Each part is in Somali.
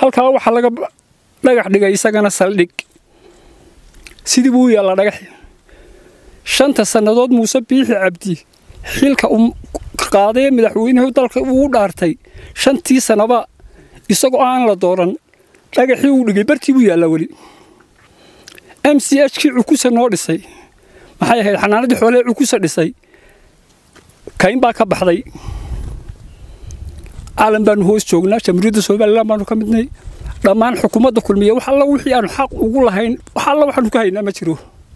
halkaa waxaa laga dhagax dhigay isagana saldhig sidii buu u yaallaa dhagaxi shanta sannadood muuse biixi cabdi xilka uu qaadee madaxweynuhu dalka uu dhaartay shantii sannaba isagoo aan la dooran dhagaxii uu dhigay bartii buu yaallaa weli m c h kii cukusa noo dhisay maxay ahayd xanaanadii xoolee cukusa dhisay kayn baa ka baxday caalan baanu hoos joognaa jamhuuriyadda somalilan baanu ka midnay dhammaan xukuumadda kulmiya wax alla wixii aanu xaq ugu lahayn wax alla waxaanu ka haynaa ma jiro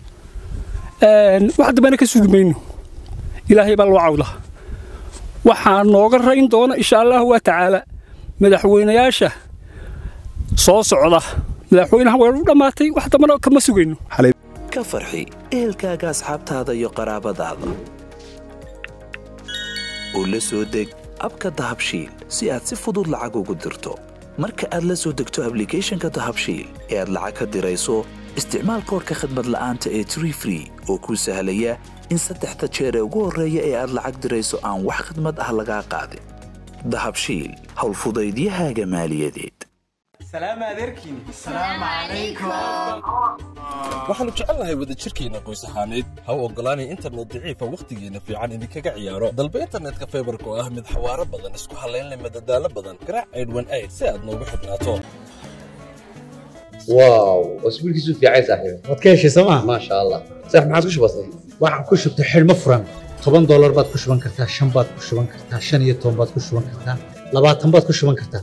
wax dambena ka sugi mayno ilaahay baa loo cawda waxaa nooga rayn doona insha allahu waa tacaala madaxweynayaasha soo socda madaxweynaha way u dhammaatay wax dambana kama sugayno ka farxi ehelkaaga asxaabtaada iyo qaraabadaada oo la soo deg abka dahabshiil si aad si fudud lacag ugu dirto marka aad la soo degto ablicathonka dahabshiil ee aad lacag ka dirayso isticmaal koorka khadmad la'aanta ee tree free oo kuu sahlaya in saddexda jeer ee ugu horreeya ee aad lacag dirayso aan wax khidmad ah lagaa qaadin dahabshiil howlfudaydiyahaaga maaliyadeed waxaannu jecelnahay wadajirkeenna qoys ahaaneed ha u oggolaanay internet daciifa wakhtigeenna fiican idinkaga ciyaaro dalba internetka faybarka oo ah mid xawaaro badan isku hallaynleh madadaalo badan garaac aydhwan ayd si aad noogu xidhnaato واو اسبوع كيسو في عايز صاحبي waad ka heshay sooma ما شاء الله صح ما عادش بسيط waxaan ku shubtay xidhmo furan toban doolar baad ku shuban kartaa shan baad ku shuban kartaa shan iyo toban baad ku shuban kartaa labaatan baad ku shuban kartaa